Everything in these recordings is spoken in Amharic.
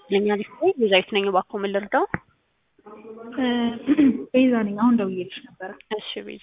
ለኛ ዲስፕሌይ ቤዛዊት ነኝ። እባክዎ ምን ልርዳው? ቤዛ ነኝ። አሁን ደውዬልሽ ነበረ። እሺ ቤዛ።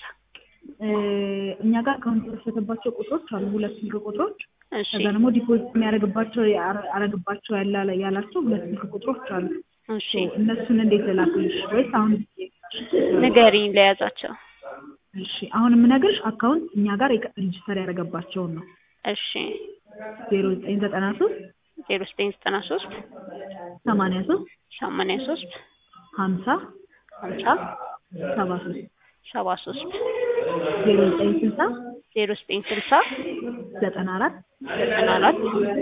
እኛ ጋር አካውንት የተከፈተባቸው ቁጥሮች አሉ፣ ሁለት ስልክ ቁጥሮች። እሺ ከዛ ደግሞ ዲፖዚት የሚያደርግባቸው ያረግባቸው ያላ ያላቸው ሁለት ስልክ ቁጥሮች አሉ። እሺ እነሱን እንዴት ልላክልሽ? ወይስ አሁን ንገሪኝ ለያዛቸው። እሺ አሁን የምነግርሽ አካውንት እኛ ጋር ሬጅስተር ያደረገባቸውን ነው። እሺ ዜሮ ዘጠኝ ዘጠና ሶስት ዜሮ ዘጠኝ ዘጠና ሶስት ሰማንያ ሶስት ሰማንያ ሶስት ሀምሳ ሀምሳ ሰባ ሶስት ሰባ ሶስት ዜሮ ዘጠኝ ስልሳ ዜሮ ዘጠኝ ስልሳ ዘጠና አራት ዘጠና አራት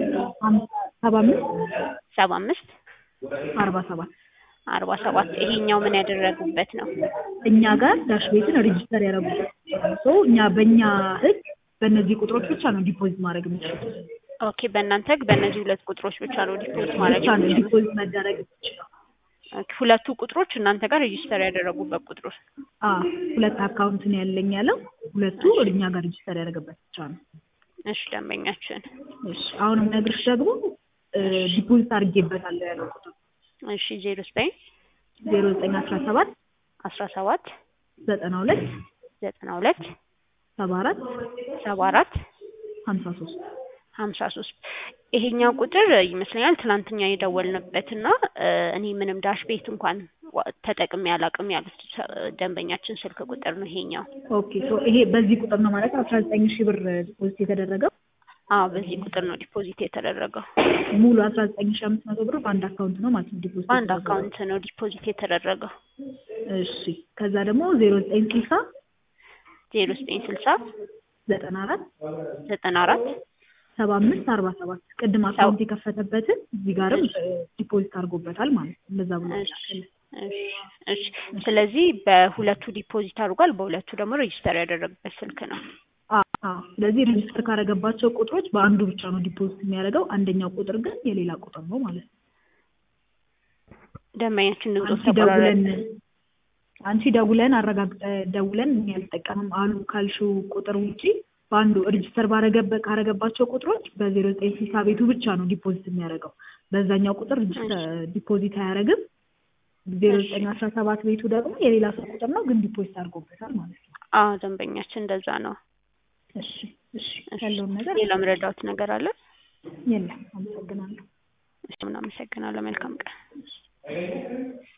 ሰባ አምስት ሰባ አምስት አርባ ሰባት አርባ ሰባት ይሄኛው ምን ያደረጉበት ነው? እኛ ጋር ዳሽ ቤትን ሬጅስተር ያደረጉበት ሰው እኛ በእኛ ህግ በእነዚህ ቁጥሮች ብቻ ነው ዲፖዚት ማድረግ የምችለው ኦኬ በእናንተ ህግ በእነዚህ ሁለት ቁጥሮች ብቻ ነው ዲፖዚት ማድረግ ብቻ ነው የምትችሉት? ዲፖዚት መደረግ የምችለው። ኦኬ፣ ሁለቱ ቁጥሮች እናንተ ጋር ሬጂስተር ያደረጉበት ቁጥሮች አዎ ሁለት አካውንት ነው ያለኝ ያለው ሁለቱ እኛ ጋር ሬጅስተር ያደረገበት ብቻ ነው። እሺ ደንበኛችን እሺ አሁንም ነግርሽ ደግሞ ዲፖዚት አድርጌበታለሁ ያለው ቁጥር እሺ ዜሮ ዘጠኝ ዜሮ ዘጠኝ አስራ ሰባት አስራ ሰባት ዘጠና ሁለት ዘጠና ሁለት ሰባ አራት ሰባ አራት ሀምሳ ሶስት ሀምሳ ሶስት ይሄኛው ቁጥር ይመስለኛል ትናንትኛ የደወልንበት እና እኔ ምንም ዳሽ ቤት እንኳን ዋ- ተጠቅሜ አላውቅም ያሉት ሰ- ደንበኛችን ስልክ ቁጥር ነው ይሄኛው። ኦኬ ሶ ይሄ በዚህ ቁጥር ነው ማለት አስራ ዘጠኝ ሺህ ብር ዲፖዚት የተደረገው አዎ በዚህ ቁጥር ነው ዲፖዚት የተደረገው። ሙሉ አስራ ዘጠኝ ሺህ አምስት መቶ ብር በአንድ አካውንት ነው ማለት ነው ዲፖዚት በአንድ የተደረገው። አካውንት ነው ዲፖዚት የተደረገው። እሺ ከዛ ደግሞ ዜሮ ዘጠኝ ስልሳ ዜሮ ዘጠኝ ስልሳ ዘጠና አራት ዘጠና አራት ሰባ አምስት አርባ ሰባት ቅድም አካውንት የከፈተበትን እዚህ ጋርም ዲፖዚት አድርጎበታል ማለት ነው። እንደዛ ብሎ እሺ እሺ እሺ። ስለዚህ በሁለቱ ዲፖዚት አድርጓል፣ በሁለቱ ደግሞ ሬጂስተር ያደረገበት ስልክ ነው። አዎ አዎ። ስለዚህ ሬጅስተር ካደረገባቸው ቁጥሮች በአንዱ ብቻ ነው ዲፖዚት የሚያደርገው፣ አንደኛው ቁጥር ግን የሌላ ቁጥር ነው ማለት ነው። ደንበኛችን ድምፆ አንቺ ደውለን አንቺ ደውለን አረጋግጠ ደውለን እኛ አልጠቀምም አሉ ካልሽው ቁጥር ውጪ በአንዱ ሬጅስተር ባረገበ ካረገባቸው ቁጥሮች በዜሮ ዘጠኝ ስልሳ ቤቱ ብቻ ነው ዲፖዚት የሚያደርገው። በዛኛው ቁጥር ዲፖዚት አያደርግም። ዜሮ ዘጠኝ አስራ ሰባት ቤቱ ደግሞ የሌላ ሰው ቁጥር ነው ግን ዲፖዚት አድርጎበታል ማለት ነው። አዎ ደንበኛችን እንደዛ ነው። እሺ እሺ ያለውን ነገር ሌላ ምረዳውት ነገር አለ? የለም። አመሰግናለሁ። እሺ፣ ምን አመሰግናለሁ። መልካም ቀን